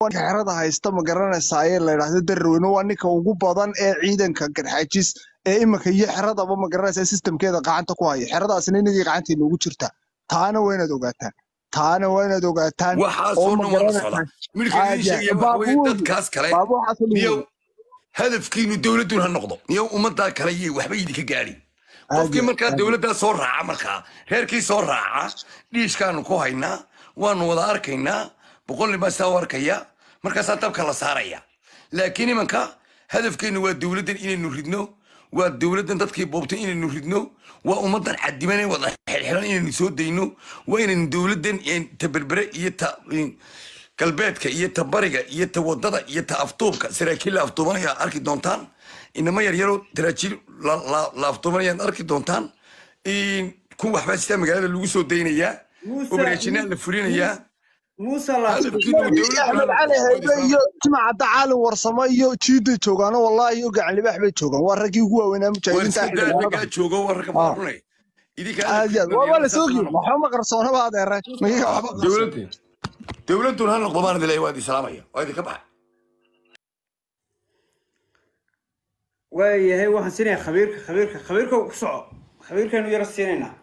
xerada haysta ma garanaysaa ee la yidhaahdo darweyne waa ninka ugu badan ee ciidanka garxaajis ee imika iyo xeradaba ma garanaysaa sistamkeeda gacanta ku haya xeradaasna inagii gacanteena ugu jirta taana waa inaad ogaataan taana waa inaad ogaataan waxaas oo oo ma dhan waa la garanaysaa socdaa midka idin sheegaya waxa baabu weeye weyn dadkaas kale baabu waxaas oo niyow dhan hadafkiinu dowladdun ha noqdo niyow ummaddaa kale iyo waxba idinka gaadhin aad qofkii iyo markaa aad dowladdaa soo raaca markaa reerkii soo raaca dhiishkaanu ku haynaa waanu wada arkaynaa boqol nin baa sidaa u arkaya markaasaa dabka la saaraya laakiin imanka hadafkeennu waa dowladdan inaynu ridno waa dowladdan dadkii boobtay inaynu ridno waa ummaddan cadiman ee wada xirxiran inaynu soo dayno waa inaynu dowladdan een, ta berbere iyo ta een, galbeedka iyo ta bariga iyo ta wadada iyo ta aftuubka saraakiil la aftuubanaya arki doontaan inama yaryaro taraajiil la la- la aftuubanayaan arki doontaan in kun waxbaa sidaa magaalada lagu soo daynayaa موسى obaraajinnaa la fulinayaa موسى لا hadafkiinu iyo dowladdu axmed ha cali noqdo waa haybe islaam iyo jimacadda caalin warsamo iyo jiiday joogaano wallahi iyo gacan libaax bay joogaan waa raggii ugu waaweynaa war mujaahidiinta iska daa xildhibaanada raggaa joogo waa ragga ah maarunay idinka aad iyo hadafkiinu aad waa waa dhalinyarada la soo saas ha giyo noqdo waxba ma qarsoonaba adeere magiga waxba qarsoon dowladdu dowladdun ha noqdo baan idin waa idin salaamaya waa idinka baxa waayahay waxaan siinayaa khabiirka khabiirka khabiirka ku soco khabiirkaanu yara siinaynaa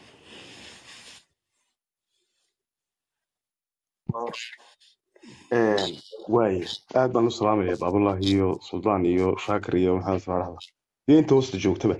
waaye aad baan u salaamaya baabullah iyo suldaan iyo shaakir iyo maxamed faaraxda iyo inta hoosta joogtaba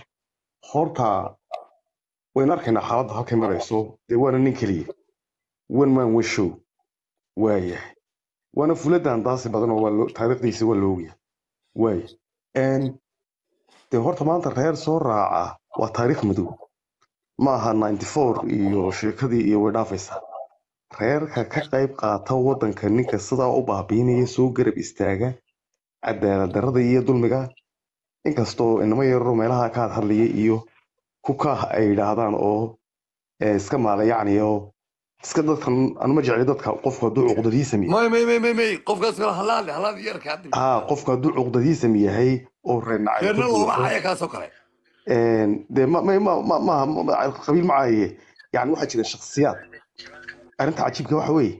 horta waynu arkaynaa xaaladda halkay marayso dee waana nin keliya one man one show waayahay waana fuladan daasi badan oo waa loo- taariikhdiisa waa loogayaa waaye n dee horta maanta reer soo raaca waa taariikh madow ma aha ninety four iyo sheekadii iyo way dhaafaysaa reerka ka qayb qaata waddanka ninka sidaa u baabiinaya soo garab istaaga cadaalad darrada iyo dulmiga inkastoo inamo yararo meelaha ka had hadlaya iyo kukaah ay yidhaahdaan oo eh, iska maala yacni oo iska dadkan anuma jecli dadka qofku hadduu cuqdadiisa mi may may may may may qofkaas kale halaali halaali yarka hadda haa qofku hadduu cuqdadiisa mi yahay oo reer nacayb reerna ka looma buuxo haya kaasoo kale een, dee ma ma ma ma ma ma- ma- qabiil macaaye yani waxaa jira shakhsiyaad arrinta cajiibka waxa weeye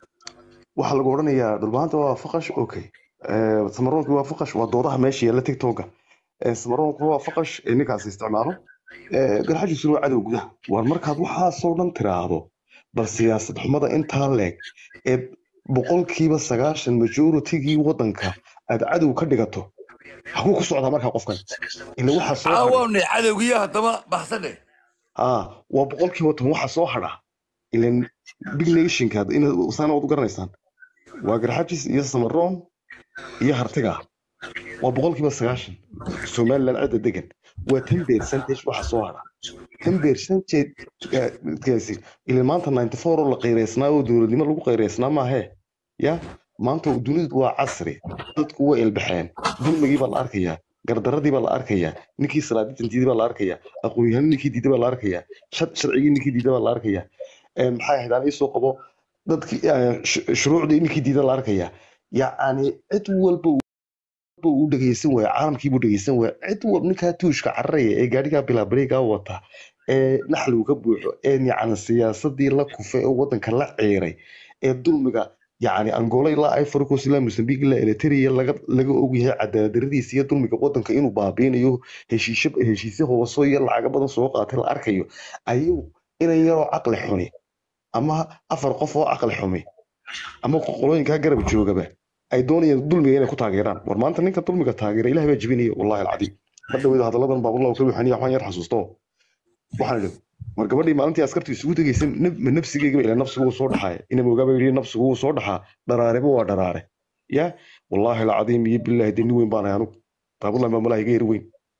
waxaa lagu odhanayaa dhulbaanta waa faqash okay Eh, samaroonki waa faqash waa doodaha meesha yaalla tiktoka samaroonku waa faqash ee ninkaas isticmaalo Eh, garxajiisuna waa cadow gudaha war markaad waxaasoo dhan tiraahdo bal siyaasad xumada intaa leeg ee boqolkiiba sagaashan majoritigii waddanka aad cadow ka dhigato hakuu ku socdaa markaa qofkan ila waxaa soo hadhay caawawnay cadowgiya haddaba baxsadhe aa waa boqolkiiba toban waxa soo hadha ilan big nationka sana waad u garanaysaan waa garxajis iyo samaroon iyo hartiga waa boqolkiiba sagaashan somaliland cidda degan waa ten percentage waxa soo hadha ten percentagegaasi ilan maanta ninety four oo la qayraysnaa oo dowladnimo lagu qayraysnaa maahee ya maanta dunidu waa casri dadku way ilbaxeen dulmigii baa la arkayaa gardaradii baa la arkayaa ninkii salaaditantiidii baa la arkayaa aqoon-yahanni ninkii diiday baa la arkayaa shad sharcigii ninkii diiday baa la arkayaa Ee, maxay ahayd aan iisoo qabo dadkii eh, sh- shuruucdii ninkii diiday la arkayaa yacni cid walba uu u dhegeysan waaya caalamkiibuu dhegeysan waaya cid walba ninkaa tuushka cararaya ee gaadhigaa bilaabareegaa wata ee naxligu ka buuxo ee yacni siyaasadii la kufay oo waddanka la ciiray ee dulmiga yacni angola ilaa ivory coast ilaa mozambique ilaa eritrea laga laga ogyahay cadaaladdaradiisa iyo dulmiga waddanka inuu baabiinayo heshiisyo heshiisyo hooso iyo lacago badan soo qaatay la arkayo ayuu inan yaroo caqli xuni ama afar qof oo caqli xumi ama qolooyinkaa garab joogaba ay doonayaan dulmiga inay ku taageeraan war maanta ninka dulmiga taageera ilaah baa jebinaya wallahi alcadiim mar dhaweyda hadalladan baabullah ka buuxaniya waxaan yar xasuusto waxaan idhi war gabadhii maalintii askartu isugu tegeysa naf- ma nafsigeygaba ila nafsigu wuu soo dhaxaaya ina moogaaba yidhi nafsigu wuu soo dhaxaa dharaareba waa dharaare ya wallaahi alcadiim iyo bilaahi dee nin weyn baan ahay anugu baabullah maamulaha iga yar weyn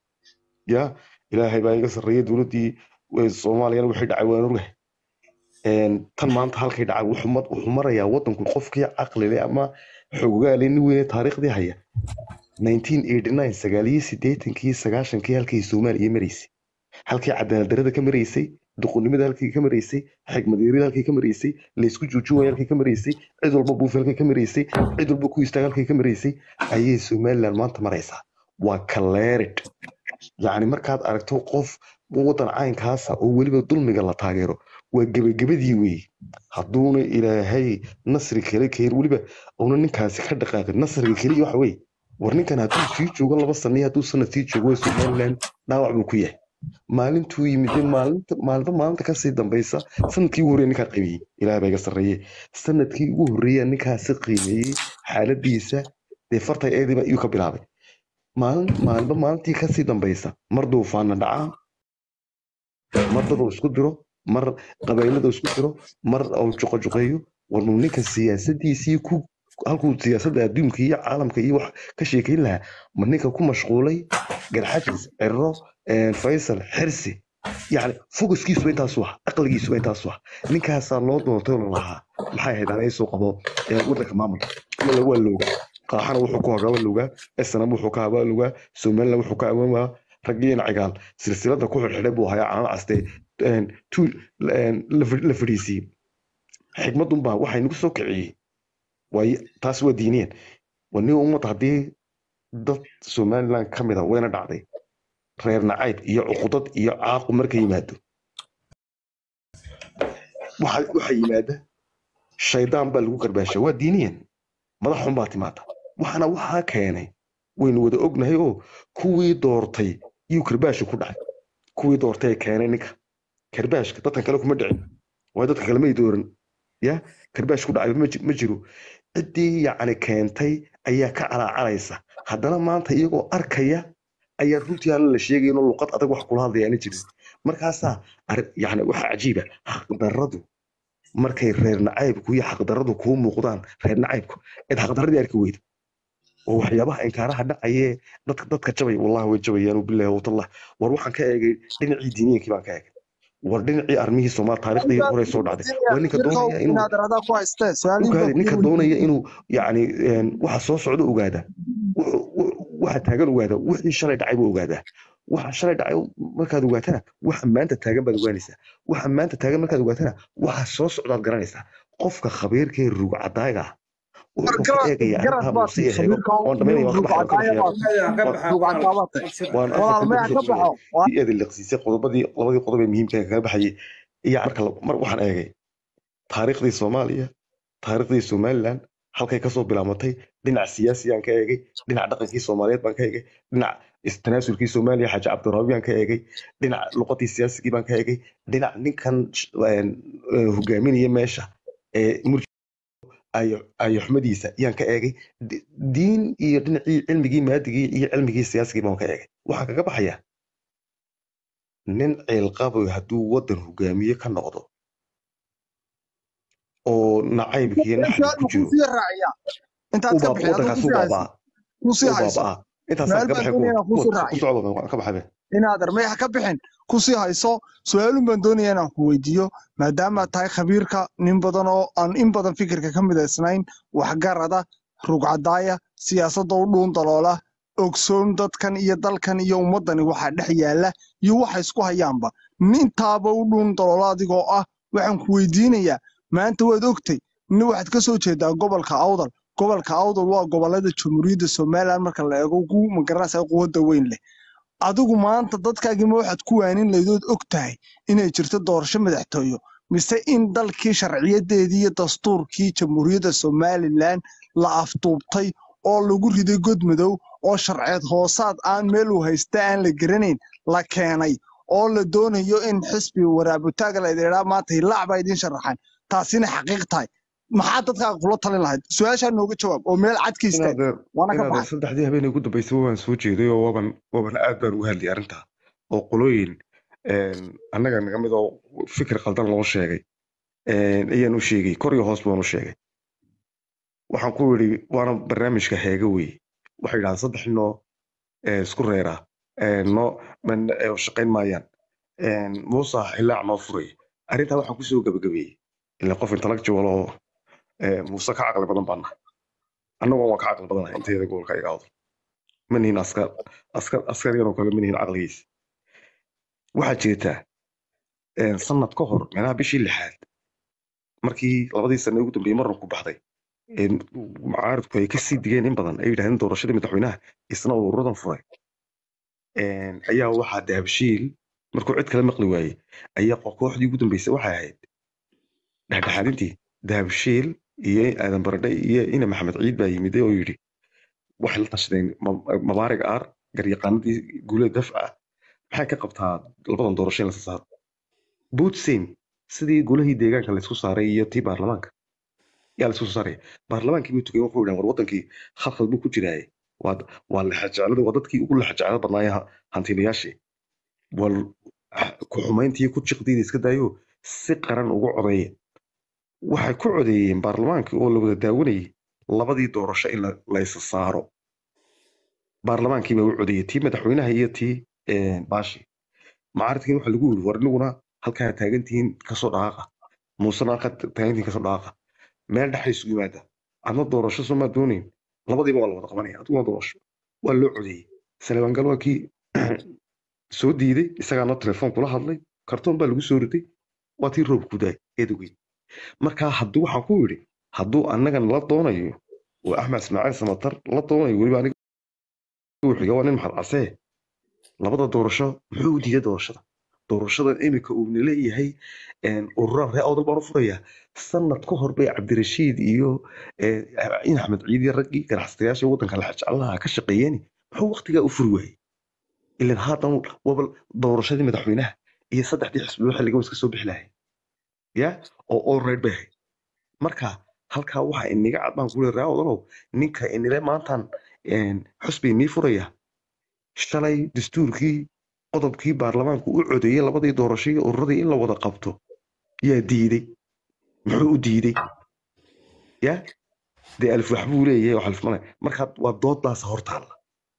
ya ilaahay baa iga sarreeyay dowladdii eh, soomaaliyana wixii dhacay waan ogahay Een, tan maanta halkay dhacay wuxuu mar- wuxuu marayaa waddanku qofkii caqli leh ama xogaale nin weyne taariikhdii haya 1989 sagaaliyo siddeetankii sagaashankii halkay soomaaliya maraysay halkii cadaaladdarrada ka maraysay duqonnimada halkii ka maraysay xigmadyarida halkii ka maraysay laysku juujuwaya halkii ka maraysay cid walba buufi halkii ka maraysay cid walba ku istaag halkii ka maraysay ayay somaliland maanta maraysaa waa kaleerid yacni markaad aragto qof waddan caynkaasa oo weliba dulmiga la taageero waa gebagabadii weeye hadduuna ilaahay nasri kale keen weliba una ninkaasi ka dhaqaaqin nasriga keliya waxa weeye war ninkan hadduu sii joogo laba sano iyo hadduu sanad sii joogo waa somaliland dhaawac buu ku yahay maalintuu yimid maalinta maalinta maalinta kasii dambaysa sanadkii ugu horreeya ninkaa qiimeeyey ilaah baa iga sarreeye sanadkii ugu horreeya ninkaasi qiimeeyey xaaladiisa dee farta eediba iyuu ka bilaabay maalin maalinba maalintii kasii dambaysa mar duufaana dhacaa mar daduu isku diro mar qabaylada isku diro mar uu juqojuqeeyo warnuu ninka siyaasadiisii ku halkuu siyaasadda adduunka iyo caalamka iyo wax ka sheekeyn lahaa ma ninka ku mashquulay garxajis ciro faysal xirsi yani focuskiisuba intaasu ah aqligiisuba intaasu ah ninkaasaa loo doortay oo lalahaa maxay ahayd aan soo qabo waddanka maamulka mala waa loogaa qaaxana wuxuu ku hagaa waa loogaa esnam wuxuu ka habaa loogaa somaliland wuxuu ka awaamaa raggiina cigaal silsilada ku xidhxidhay buu hayaa caano caste la fadhiisiiyey xikmadunbaa waxay nagu soo kiciyey waay taas waa diiniyeen waa nin ummadda haddii dad somaliland ka mid a wayna dhacday reer nacayb iyo cuqudad iyo caaqu marka yimaado waxa yimaada shaydaan baa lagu garbaasha waa diiniyan madax xun baa timaada waxaana waxaa keenay waynu wada ognahay oo kuwii doortay yuu karbaasha ku dhacay kuwii doortay keenay ninka karbaashka dadkan kale kuma dhicin waayo dadka kale may dooran ya karbaash ku dhacay ma jiro ciddii yacni keentay ayaa ka calaacalaysa haddana maanta iyagoo arkaya ayaa runtii aan la sheegay inuu luqad adag wax kula hadlayaana jirin markaasaa yani waxa cajiiba xaqdarradu markay reer nacaybku iyo xaqdarradu kuu muuqdaan reer nacaybku cid xaqdarradii arki weyda oo waxyaabaha inkaaraha dhacayee dadka dadka jabay wallahi way jabayaan bilahi watallah war waxaan ka eegay dhinacii diiniyankii baan ka eegay war dhinacii armihii soomaal taariikhdii hore soo dhacday waa ninka doonaya inuu ugaada ninka doonaya inuu yacni waxa soo socda ogaada waxa taagan ogaada wixii shalay dhacay buu ogaadaa waxa shalay dhacay markaad ogaatana waxa maanta taagan baad ogaanaysaa waxa maanta taagan markaad ogaatana waxa soo socdaad garanaysaa qofka khabiirka ee rug cadaaga ah wuxuu ka eegaya arrintaa muuse iyo heego oon dhamaynaya waan ka baxay eedi liqsiisay qodobadii labadii qodob ee muhiimka kaga baxayay iyo marka mar waxaan eegay taariikhdii soomaaliya taariikhdii somaliland halkay kasoo bilaamatay dhinac siyaasiyaan ka eegay dhinac dhaqankii soomaaliyeed baan ka eegay dhinac tanaasulkii soomaaliya xaaji cabdiraabi baan ka eegay dhinac luqadii siyaasigii baan ka eegay dhinac ninkan hogaaminaya meesha ee ayoxmadiisa yaan ka eegay diin iyo dhinacii cilmigii maadigii iyo cilmigii siyaasigii baan ka eegay waxaan kaga baxayaa nin ciilqaboy hadduu waddan hogaamiye ka noqdo oo nacaybkiiyo naxdi ku jiro waddankaasuu baabaa baabaa intaasaan ka baxay inaad armeexa ka bixin kusii hayso su-aalun baan doonaya inaan ku weydiiyo maadaamaad tahay khabiirka nin badan oo aan in badan fikirka ka midaysnayn waxgarada rugcadaaya siyaasadda u dhuun daloola ogsoon dadkan iyo dalkan iyo ummaddani waxaa dhex yaalla iyo waxa isku hayaanba nintaaba u dhuun daloola adigoo ah waxaan ku weydiinayaa maanta waad ogtay nin waxaad ka soo jeedaa gobolka awdal gobolka awdal waa gobolada jamhuuriyadda somalilan marka la eego ugu magaranaysa quwadda weyn leh adigu maanta dadkaagima waxaad ku waanin laydood og tahay inay jirto doorasho madaxtooyo mise in dalkii sharciyadeedii iyo dastuurkii jamhuuriyadda somalilan la afduubtay oo lagu riday god madow oo sharceed hoosaad aan meel uu haysta aan la garanayn la keenay oo la doonayo in xisbi waraabutaaga la idhaa maanta hilaac baa idiin sharaxaan taasina xaqiiq tahay maxaa dadkaaga kula talin lahayd su-aashaa nooga jawaab oo meel cad ka istaag waana ka baxay saddexdii habeenay ugu dambaysay waan soo jeeday oo waban waban aad baan uga hadlay arrintaa oo qolooyin annaga naga mid oo fikir qaldan loo sheegay ayaan u sheegay kor iyo hoos baan u sheegay waxaan ku yidhi waana barnaamijka heega weye waxay yidhahdaan saddex noo isku reera noo shaqayn maayaan muusa xilaac noo furay arrintaa waxaan kusoo gabagabeeyey ila qof intellectual oo muuse ka caqli badan baan nahay annagoo waan ka caqli badanahay intayada gobolka iga awdo ma nihin askar askar askarigan oo kale ma nihin caqligiisa waxaa jirtaa sanad ka hor meelaha bishii lixaad markii labadii sane ugu dambeeyey marran ku baxday mucaaridku ay kasii digeen in badan ay yidhahdeen doorashadii madaxweynaha isna uu ururadan furay ayaa waxaa dahabshiil markuu cid kale maqli waayey ayaa kooxdii ugu dambeysay waxay ahayd dhexdhexaadintii dahabshiil iyo aadan baradhe iyo ina maxamed ciid baa yimiday oo yidhi waxay la tashadeen Ma- mabaarig aar garyaqaanadii guulada dafca ah maxay ka qabtaa labadan doorasho in la saaro boot same sidii golahii deegaanka laysku saaray iyo tii baarlamaanka yaa laysku soo saaraya baarlamaankii buu tugay wuxuu yidhahan war wadankii khalkhal buu ku jiraaye waa waa lexajeclada waa dadkii ugu lexajeclada badnaaya hantiilayaashii wal ku xumayntii ku jiqdiida iska daayo si qaran ugu codeeya waxay ku codeeyeen baarlamaankii oo la wada daawanayay labadii doorasho in la- la isa saaro baarlamaankii baa u codeeyey tii madaxweynaha iyo tii eh, baashi mucaaradkiin waxaa lagu yiri war inaguna halkaa taagantihiin kasoo dhaqaaqa muusena halkaa taagantihiin kasoo dhaqaaqa meel dhexa isugu yimaada adna doorasho soo maa doonayn labadiiba waa la wada qabanaya adiguna doorasho waa loo codeeyey saleebangal waa kii soo diiday isagaana telefoon kula hadlay kartoon baa lagu soo riday waa tii roob ku daay eedogey markaa hadduu waxaan ku yidhi hadduu annagan la doonayo oo axmed ismaaciil samatar la doonayo weliba aniga uu xiga waa nin maxad casee labada doorasho muxuu u diiday doorashada doorashadan iminka uu leeyahay ururaan ree awdal baan u furayaa sanad ka hor bay cabdirashiid iyo eh, in axmed ciid iyo raggii ganacsatayaasha waddanka laxajeclaha ka shaqeeyeen muxuu waqtigaa u furi waayey ilan haatan waba doorashadii madaxweynaha iyo saddexdii xisbiyo xilligan iska soo bixi lahay ya oo all right bay ahayd marka halkaa waxa iniga cad baan kuleeyahay ree awdalow ninka inile maantan een, xusbi inii furaya shalay dastuurkii qodobkii baarlamaanku u codeeyey labadii doorasho iyo ururadii in la wada qabto yaa diiday muxuu u diiday ya dee alif wax buu leeyahay wax alif male marka waa doodaas hortaalla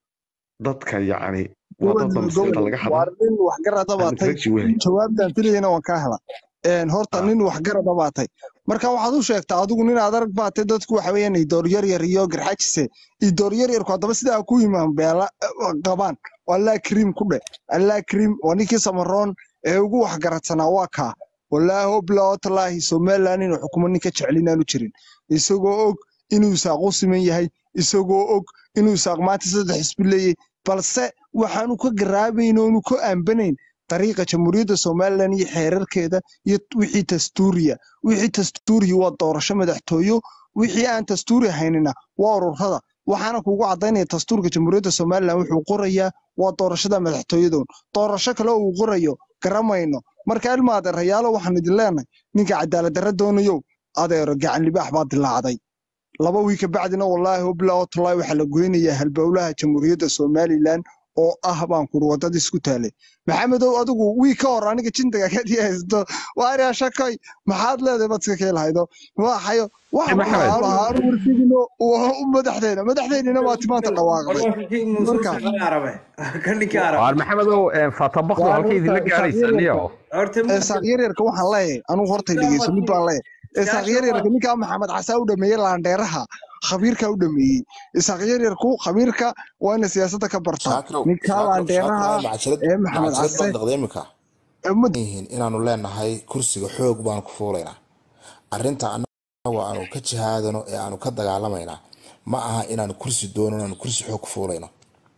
dadka yacni waa dad damsirta laga waa hadla nin waxgarada aan baatay intellectual wehay jawaabtaan filayana waan kaa hela Een, horta Ah. nin waxgarada baatay marka waxaad u sheegtaa adigu nin aad arag baatay dadku waxa weeyaan idoor yaryar iyo garxajise idoor yaryarku haddaba sidaa ku yimaan beela eh, qabaan oo allaa kariim ku dhe allaa kariim waa ninkii samaroon ee ugu waxgaradsanaa waa kaa wallaahi oblaahi somaliland inuu xukumo ninka jecel inaanu jirin isagoo og inuu isaaq u siman yahay isagoo og inuu isaaq maanta saddex xisbi leeyahay balse waxaanu ka garaabayn oonu ka aambanayn dariiqa jamhuuriyadda somalilan iyo xeerarkeeda iyo wixii dastuuriya wixii dastuuriya waa doorasho madaxtooyo wixii aan dastuuri haynina waa ururada waxaana kuugu cadaynaya dastuurka jamhuuriyadda somalilan wuxuu qorayaa waa doorashada madaxtooyadoon doorasho kale oo uu qorayo garamayno marka ilma adeerayaalo waxaan idin leenahay ninka cadaalad darra doonayow adeero gacan libaax baa dilaacday laba wiil ka bacdina wallaahi hoblaa watallahi waxaa la goynayaa halbowlaha jamhuuriyadda somalilan oo ah baan kuri wadada isku taalay maxamedow adigu wii ka hor aniga jindaga kadii haysto waaria shakay maxaad leedahay baad iska keelahaydo waxayo waxa Maxamed. lahaan warsigino u madaxdeena madaxdeennina waa timaanta dhawaaqday warkii muuse Marka- shaqada arabe ka ninkii arabe waar maxamedow fatabakdu Waa halkay idinla horta gaadhaysa isaaq niyo horta ee saaq yaryarka waxaan leeyahay anugu horta dhegeyso mid baan leeyahay ee saaq yaryarka ninkaa maxamed casaa u dhameeyey laandheeraha khabiirka u dhameeyey isaaq yaryarku khabiirka waa ina siyaasadda ka bartaa shaakrow ninkaa laandheeraha ee maxamed case macajirad ee ummadda yihiin inaanu leenahay kursiga xoog baanu ku fuulaynaa arrinta annagu aanu ka jihaadano ee aanu ka dagaalamaynaa ma aha inaanu kursi doono inaanu kursi xoog ku fuulayno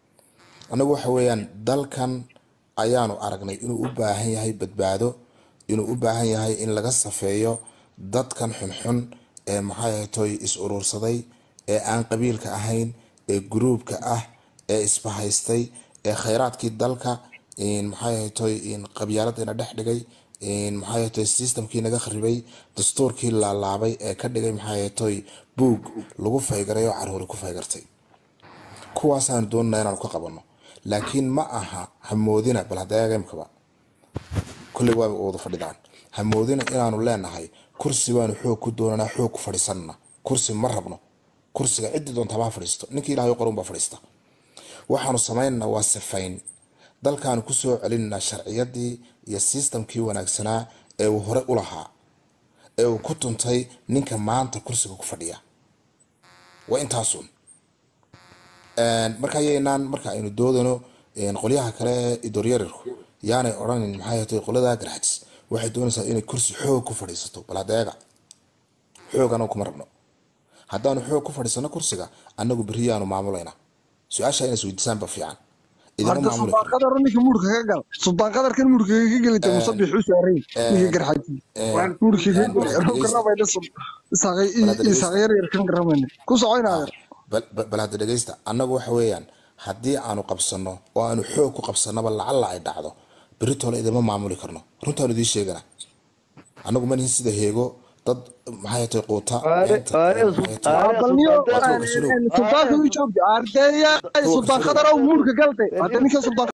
annagu waxa weeyaan dalkan ayaanu aragnay inuu u baahan yahay badbaado inuu u baahan yahay in laga safeeyo dadkan xunxun ee maxay ahaytoy is urursaday ee aan qabiilka ahayn ee guruubka ah ee isbahaystay ee khayraadkii dalka in maxay ahaytoy in qabyaaladina dhex dhigay in maxay ahaytoy systemkii naga kharibay dastuurkii laalaabay ee ka dhigay maxay ahaytoy buug lagu faygaray oo caruuri ku faygartay kuwaasaanu doonana inaanu ka qabanno laakiin ma aha hamoodina bal hadda eega imkaba kulley waa wada fadhidaan hamoodina inaanu leenahay kursi baanu xoog ku doonanaa xoog ku fadhiisanana kursi ma rabno kursiga ciddi doonta baa fadhiisto ninkii ilaahay qorun baa fadhiista waxaanu samaynanaa waa sifayn dalkaanu kusoo celinanaa sharciyadii iyo sistamkii wanaagsanaa ee uu hore u lahaa ee uu ku tuntay ninka maanta kursiga ku fadhiya waa intaasun marka ayaynaan marka aynu doodano qolyaha kale ee idooryararku yaanay odhanin maxay hatay qolada garxajis waxay doonaysaa inay kursi xoog ku fadhiisato bal hadeega xoog anagu kuma rabno haddaanu xoog ku fadhiisano kursiga annagu berri yaanu maamulaynaa su-aasha inay isweydiisaan ba fiican idinma horta maamuli sultaan karno qadar ninka muurka ka gal sultaan qadarkan muurka ka gelita musabix u saaray ninka garxaji muurka ka Bal gelay hadda dhegeysta garamayna bal hadda dhegeysta isaaq yar yar kan garamayna ku socoynaa bal bal- bal hadda dhegeysta annagu waxa weeyaan haddii aanu qabsano oo aanu xoog ku qabsanaba lacalla ay dhacdo beritole idinma maamuli karno runtaanu idiin sheegana annagu manihin sida heego dad maxay tahay quuta Aare- beenta aare iyo su- maxay tahay aare balniyo sultaan kuwa kasuluw sultaanka u joogta ardeeya kuwa sultaan kasuluw qadar oo muurka galtay hadda ninka sultaan